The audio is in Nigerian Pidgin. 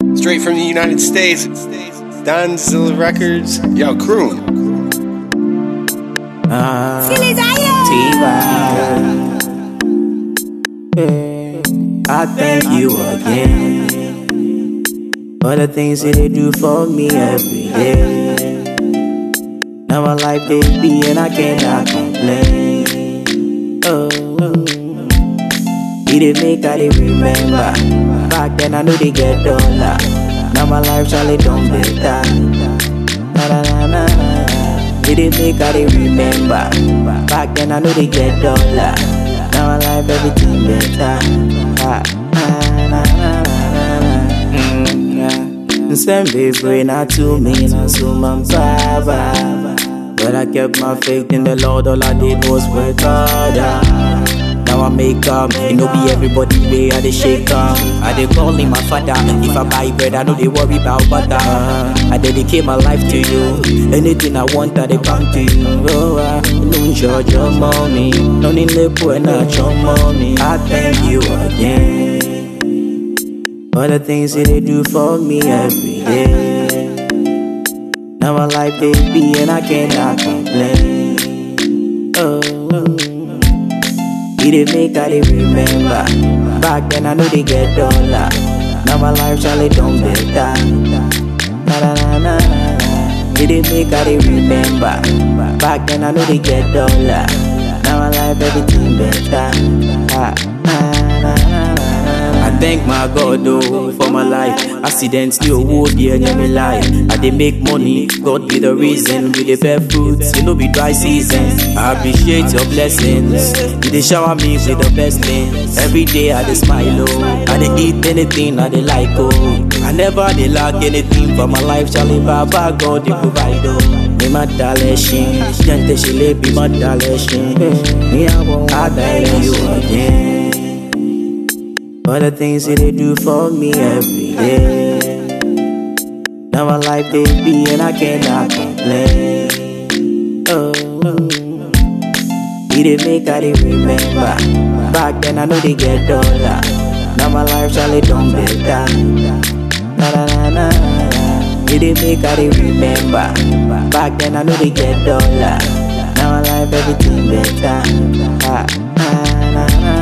Straight from the United States. Donzilla Records. Yo, Croon. Ah, I thank you again for the things that they do for me every day. Now I like baby and I cannot complain. Oh, it did make I did remember. Back then I knew they get dollar. Now my life Charlie don't better. Na na na na. na. It did make I did remember. Back then I knew they get dollar. Now my life everything better. Ah, ah, na, na, na, na, na. Mm, yeah. Send baby not to me, not to my baba. But I kept my faith in the Lord, all I did was work harder. Now I make up, it no be everybody way I dey shake up. I dey call him my father. If I buy bread, I know they worry about butter. I dedicate my life to you. Anything I want, I dey come to you. Oh, I no judge your mommy, no need lip when not your mommy. I thank you again for the things that they do for me every day. Now I like baby and I cannot complain. Oh, it did make I did remember. Back then I know they get dollar. Now my life Charlie don't better. Na na na na na. It did make I did remember. Back then I know they get dollar. Now my life everything better. Ah, ah, na, na, na, na. I thank my God though for my life. Accidents still would be in my life. I dey make money, God be the reason. We dey bear fruits, it no be dry season. I appreciate your blessings. You dey shower me with the best things. Every day I dey smile oh. I dey eat anything I dey like oh. I never dey lack anything for my life. Charlie Baba God dey provide oh. Me my daleshin, gente shile be my daleshin. Me I won't I thank you again. For the things that they do for me every day. Now I like baby and I cannot complain. Oh, it did make I did remember. Back then I know they get dollar. Now my life Charlie don't better. Na na na na. na. It did make I did remember. Back then I know they get dollar. Now my life everything better. Ah, ah, na, na,